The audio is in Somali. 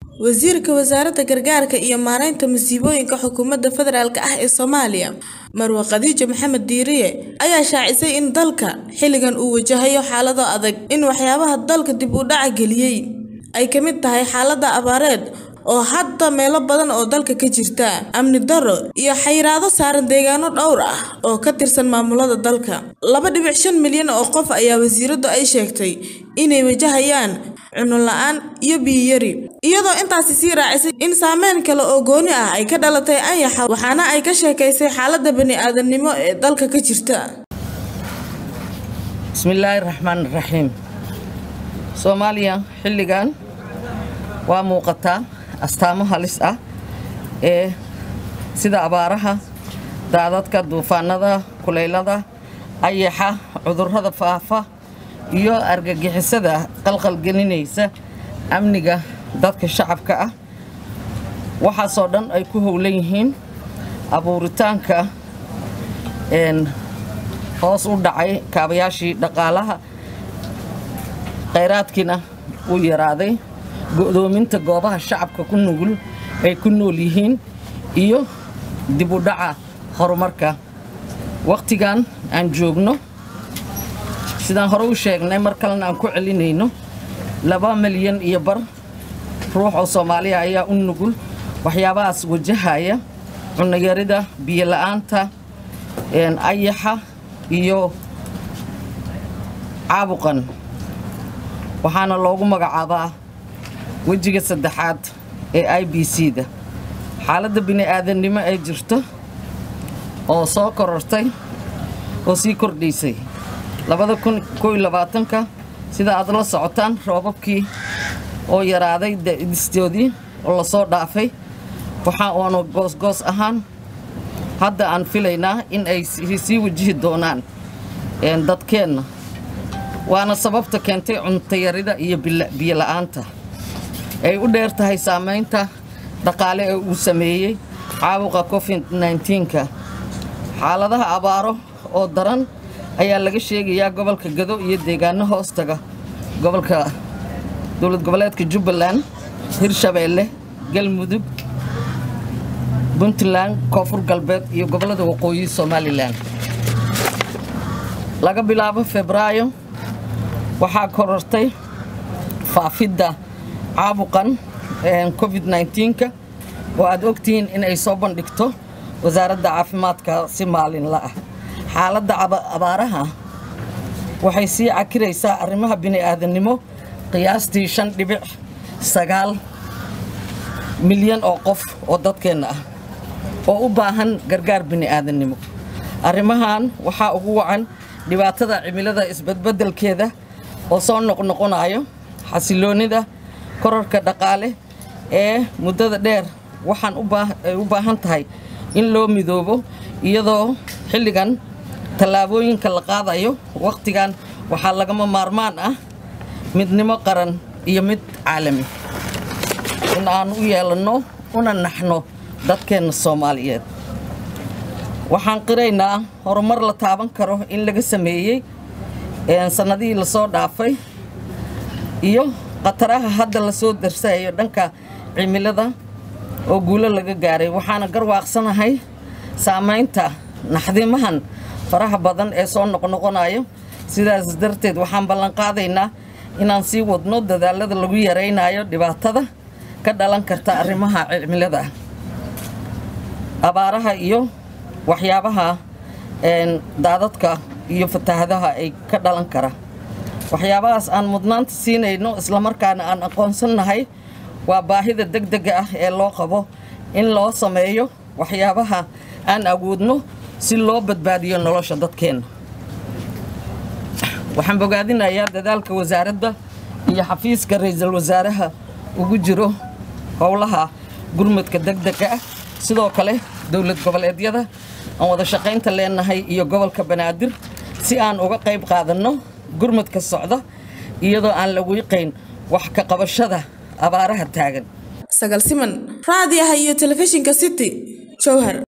Wasiirka Wasaaradda Gargaarka iyo Maareynta Masiibooyinka Xukuumadda Federaalk ah ee Soomaaliya, Marwo Khadija Maxamed Diiriye, ayaa shaacisay in dalka xilligan uu wajahayo xaalado adag. In waxyaabaha dalka dib u dhaca geliyay ay ka mid tahay xaaladda abaareed oo hadda meelo badan oo dalka ka jirta, amni darro, iyo xayiraado saaran deegaano dhowr ah oo ka tirsan maamulada dalka. laba dhibic shan milyan oo qof ayaa wasiiradu ay sheegtay inay wajahayaan cunno la'aan iyo biyo yari, iyadoo intaasi sii raacisay in saameyn kale oo gooni ah ay ka dhalatay anshaxa waxaana ay ka sheekaysay xaaladda bani'aadantinimo ee dalka ka jirta. bismillaahi raxmaani raxiim soomaaliya xilligan waa muuqataa astaamo halis ah ee sida abaaraha daadadka duufaanada kuleylada ayaxa cudurrada faafa iyo argagixisada qalqalgelinaysa amniga dadka shacabka ah waxaasoo dhan ay ku howlan yihiin abuuritaanka hoos u dhacay kaabayaashii dhaqaalaha khayraadkiina uu yaraaday go'doominta goobaha shacabka ku nugul ay ku nool yihiin iyo dib u dhaca horumarka wakhtigan aan joogno sidaan hore u sheegnay mar kalena aan ku celinayno laba milyan iyo bar ruux oo soomaaliya ayaa u nugul waxyaabahaas wajahaya cunnoyarida biyola'aanta ayaxa iyo caabuqan waxaana loogu magacaabaa wejiga saddexaad ee i b c-da xaaladda bini'aadannimo ee jirto oo soo korortay oo sii kordhaysay labada kun kooiyo labaatanka sida aad la socotaan roobabkii oo yaraaday distoodii oo lasoo dhaafay waxa uanu goosgoos ahaan hadda aan filaynaa in ay sii wajihi doonaan dadkeenna waana sababta keentay cuntayarida iyo biyola'aanta ay u dheer tahay saamaynta dhaqaale ee uu sameeyey caabuqa covid nka xaaladaha abaaro oo daran ayaa laga sheegayaa gobolka gado iyo deegaano hoostaga gobolka dowlad goboleedka jubbaland hirshabeelle galmudug puntland koonfur galbeed iyo gobollada waqooyi somalilan laga bilaabo febraayo waxaa korortay faafidda caabuqan covid nka oo aad ogtihiin inay soo bandhigto wasaaradda caafimaadka si maalinla ah xaaladda abaaraha waxay sii cakiraysaa arrimaha bini'aadannimo qiyaastii shan dhibic sagaal milyan oo qof oo dadkeenna ah oo u baahan gargaar bini'aadannimo arrimahan waxaa ugu wacan dhibaatada cimilada isbadbeddelkeeda oo soo noqnoqonayo xasiloonnida korarka dhaqaale ee muddada dheer waxaan ay u baahan tahay in loo midoobo iyadoo xilligan tallaabooyinka la qaadayo wakhtigan waxaa lagama maarmaan ah midnimo qaran iyo mid caalami in aan u yeelanno una naxno dadkeenna soomaaliyeed waxaan qiraynaa horumar la taaban karo in laga sameeyey sannadihii lasoo dhaafay iyo khataraha hadda lasoo darsayo dhanka cimilada oo guulo laga gaaray waxaana garwaaqsanahay saamaynta naxdimahan faraha badan ee soo noqnoqonayo sidaas darteed waxaan ballanqaadaynaa inaan sii wadno dadaalada lagu yaraynayo dhibaatada ka dhalan karta arrimaha cimilada abaaraha iyo waxyaabaha daadadka iyo fataahadaha ay ka dhalan kara waxyaabahaas aan mudnaanta siinayno islamarkaana aan aqoonsannahay waa baahida degdega ah ee loo qabo in loo sameeyo waxyaabaha aan awoodno si loo badbaadiyo nolosha dadkeenna waxaan bogaadinayaa dadaalka wasaaradda iyo xafiiska ra-iisul wasaaraha ugu jiro howlaha gurmadka degdega ah sidoo kale dowlad goboleedyada aan wada shaqaynta leenahay iyo gobolka banaadir si aan uga qayb qaadanno gurmadka socda iyadoo aan la wiiqayn wax ka qabashada abaaraha taagan sagal siman raadiyaha iyo telefishinka city jowhar